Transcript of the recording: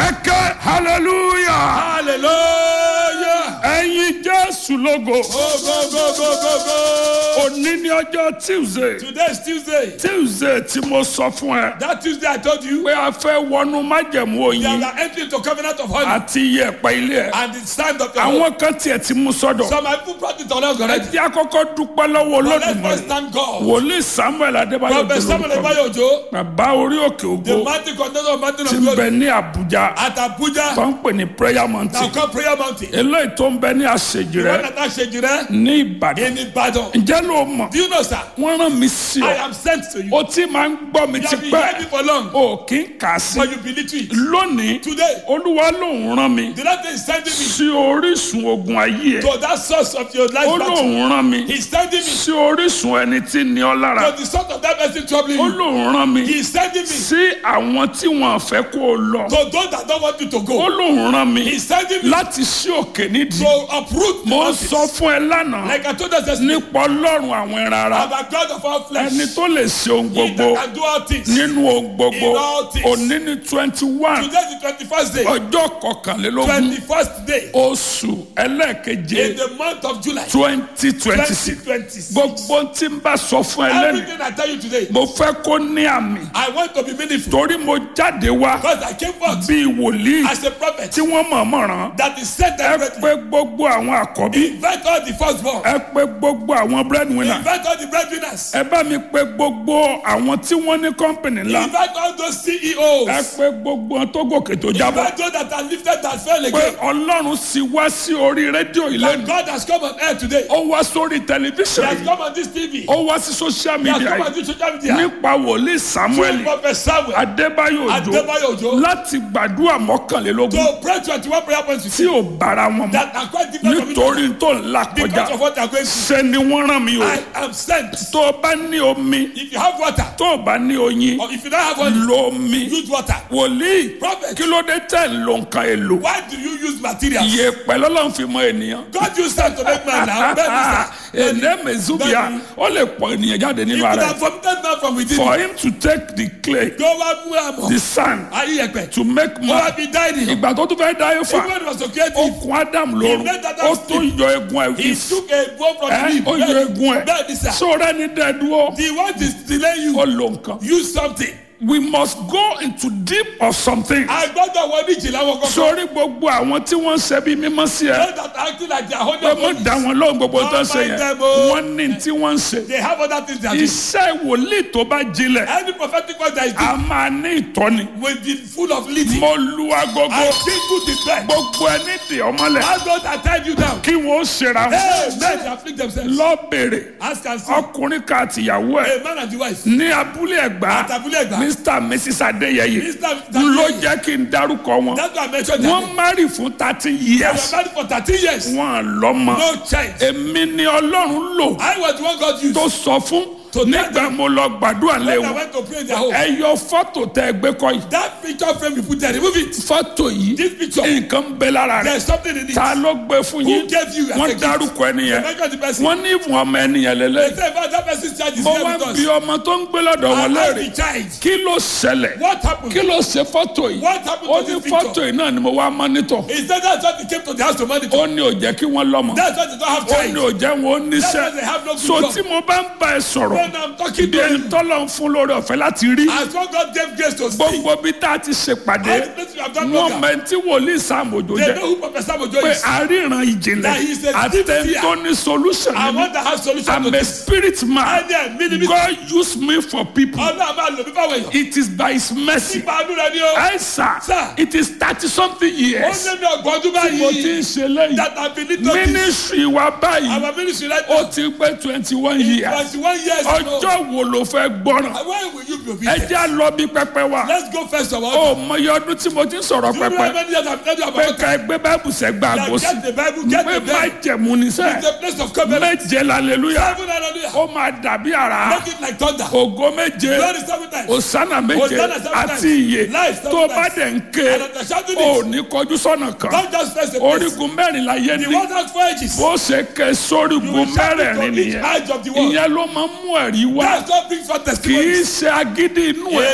ẹ̀kẹ́ hallelujah hallelujah. ẹ̀yin jésù lógo go go go go go go. òní ní ọjọ́ tuesday today is tuesday. tuesday tí mo sọ fún ẹ that tuesday i told you. pé a fẹ́ wọnú májẹ̀mú that oyin we are entering into covenant of honey. àti iyẹ̀pẹ̀ ilé ẹ̀ and the stand of the Lord. àwọn kan tiẹ̀ ti mú sọ́dọ̀ some people brought it on us ẹ already. jẹ́ àkọ́kọ́ dúpẹ́ lọ́wọ́ but let's first olódùmarè thank God. wòlíì samuel adébáyọ̀ prophet samuel dolórúkọ ebayo ojo. bàbá orí òkè the ògo mighty contender of mountain ti of ń bẹ glory. ní àbújá at abuja. tó ń pè ní prayer mountain now call prayer mountain. eléyìí tó ń bẹ ní àṣejì the one rẹ that i ṣe jire. ní ìbàdàn in ibadan. ǹjẹ́ ló mọ̀ do you know sir. wọ́n rán mi sí i ọ am sent to you. o ti máa ń gbọ́ mi you ti have been hearing me pẹ́ for long. o kì í kà á sí but you believe it. lónìí today olúwa lòun rán mi the lord is sending me sí orísun ogun ayé ẹ to that source of your life ó battle. lòun rán mi he is sending me sí orísun ẹni tí ní ọ lára to the source of that person troubling ó you. lòun rán mi he is sending me sí àwọn tí wọn fẹ́ kó o lọ to those that don't want you to ó go. lòun rán mi he is sending me láti sí òkè nídìí to uproot the mo ń mountains. sọ fún ẹ lánàá like I told us yesterday. nípa ọlọ́run àwọn ẹran ara I'm a God of all flesh. ẹni tó lè ṣe ohun He gbogbo that can do all things. nínú ohun gbogbo In all things. òní ní twenty one Today is the twenty-first day. ọjọ́ kọkànlélógún Twenty-first day oṣù ẹlẹ́ẹ̀keje in the month of July. twenty twenty six Twenty twenty-six. gbogbo tí n bá sọ fún ẹ lẹ́nu Everything I tell you today, mo fẹ́ kó ní àmì I want to be meaningful torí mo jáde wá because I came forth bíi wòlíì as a prophet tí wọ́n mọ̀ọ́mọ̀ ràn that is sent ẹ directly. pé gbogbo àwọn àkọ́bí Invite all the firstborn. ẹ pé gbogbo àwọn breadwinner Invite all the breadwinners. ẹ bá mi pé gbogbo àwọn tí wọ́n ní kọ́ńpìnì ńlá Invite all those ẹ CEOs. pé gbogbo wọn tó gòkè tó jábọ́ Invite those that are lifted that fell pé again. ọlọ́run sì wá sí orí rédíò That ìlẹ́nu God has come on air today. ó wá sórí He tẹlifíṣàn has yìí come on this TV. ó wá sí social He has media come on yìí this social media. nípa wòlíì samuel Through Prophet Samuel. adébáyò òjò Adébáyò Òjó. láti gbàdúrà mọ́kànlélógún To pray twenty-one prayer points with tí you. ò bára wọn mọ́ That are quite different from each other. nítorí tó ń là Because kọjá of what they are going through. ṣe ni wọ́n rán mi o I am sent. tó o bá ní omi If you have water, tó o bá ní oyin or if you don't have water, lo omi use water. wòlíì Prophet, kí ló dé tẹ̀ ń lo nǹkan èlò why do you use materials? iye pẹ̀lú ọlọ́run fi mọ ènìyàn God used them to make man now. Bẹ́ẹ̀ni sir. èdè mezubia Bẹ́ẹ̀ni. ó lè pọ̀ ènìyàn jáde He nínú could ara have ẹ̀ vomited man from within. for him to take the clay Go wá mú àmọ́. the sand Ayé yẹpẹ̀. to make Ó wá man fi dá ènìyàn. ìgbà tó tún fẹ́ dá yóò fà Even when he was so creative, okun adam lóru He made that ó Adam tún yọ egun ẹ̀ he fi took a bone from ẹ́ the rib. ó yọ egun ẹ̀ Bẹ́ẹ̀ni sir. sóra ní dẹ́dúró The one is delay you. ó lo nǹkan Use something. we must go into deep of something A gbọ́dọ̀ wọ ní ìjìnlẹ̀ wọn kọ́kọ́. sórí gbogbo àwọn tí wọ́n ń ṣe bí mímọ́ sí ẹ Those that are acting like they are holding pé mo on. dá wọn lóhùn gbogbo tó ń ṣe Don't mind yẹn them, oh. wọ́n ní tí wọ́n ń ṣe They have other things they are doing. iṣẹ́ wòlíì tó bá jinlẹ̀ Any prophetic word that is a máa ní ìtọ́ni will be full of leading. mo lu agogo I think good the best. gbogbo ẹni dè ọmọlẹ̀ How those that tied you down? kí wọ́n ó ṣera Hey, men they afflict themselves. lọ bèrè Ask and see. ọkùnrin kan àtìyàwó ẹ̀ A man and the wife. ní abúlé ẹ̀gbá Àtàbúlẹ̀ ẹ̀gbá. mr and mrs adéyẹyẹ Mr. ló jẹ́ kí n dárúkọ wọn That's why I mentioned that. wọ́n márì fún thirty They were years married for thirteen years. wọn lọ́mọ No child. èmi ni ọlọ́run lò I was the one God used. tó sọ fún To tell nígbà them. mo lọ gbàdúrà lé When I wọn went to pray in their home. ẹ yọ fọ́tò tẹ ẹ gbé kọ́ yìí That picture frame you put there, remove it. fọ́tò yìí This picture. nǹkan ń bẹ lára rẹ̀ There's something in it. ta ló gbé fún Who yín gave you as a wọ́n gift? dárúkọ ẹni yẹn Mention the person. wọ́n ní ìfún ọmọ ẹnìyẹn They lélẹ̀ say about that person's child is mo here wá with bí us. ọmọ tó ń gbé lọ́dọ̀ wọn I asked léèrè the child. kí ló ṣẹlẹ̀ What happened? kí ló ṣe fọ́tò yìí What happened ó to ní this fọ́tò picture? yìí náà ni mo wá mọ́nítọ̀ He said that's why they came to the house to monitor. ó ní ò jẹ́ kí wọ́n lọ́mọ That's why they don't have ó ní ò child. jẹ́ wọn ó That's why níṣẹ́ they have no good so job. tí mo bá ń bá ẹ sọ̀rọ̀ When I'm talking bí to ẹni you, tọ́lọ̀ ń fún lórí ọ̀fẹ́ láti rí as one God gave grace to speak, gbogbo bí tá a ti ṣèpàdé all the places we have done wọ́n program, mẹ́ntí wòlíì sàmójó they jẹ́ know who Professor Mojo pé is. àríran ìjìnlẹ̀ That he is a àti deep ẹni tó ní solution I nínú want to have solution I'm to a this. spirit man Ẹni ẹ̀mí ni mí. God use me for people Ọlọ́run máa lò mí fáwọn èèyàn. it is by his mercy Nípa àánú rẹ ni ó. ẹ sà Sir. it is thirty something Ó years lé mi ọgbọ̀n ọdún mo ti ń báyìí. ṣe lẹ́yìn That I believe to this. ministry wa báyìí Our ministry right ó now. ti pé twenty one years Twenty-one years ago. ọjọ́ wo ló fẹ́ gbọ́ràn When will you be ẹ obedient? jẹ́ à lọ bí pẹpẹ wa Let's go first of all. ó mọyì ọdún tí mo ti ń sọ̀rọ̀ Do you know pẹpẹ how many years I've told you pé about ká ẹgbẹ́ báìbù sẹ́gbà Like, àgọ́sí Get the Bible, get pé the má Bible. jẹ̀mú ní It's sẹ́ the place of covenant. méje lálẹ́lúyà Seven hallelujah. ó máa dàbí àrá Make it like thunder. ògo méje Glory seven times. òsánà méje Hosanna seven àti times. iye Life seven tó bá times. dẹ̀ ń ké And after shouting ò it, ní kọjú sọ́nà kan don't just face the place. orígun mẹ́rin la yé The ní one has four edges. bó ṣe ké You sórígun will shout it mẹ́rẹ̀ẹ̀rin from each nìyẹn edge of the world. ìyẹn ló máa ń mú ẹ̀rí wá That's what brings forth kì í testimonies. ṣe agídí inú ẹ̀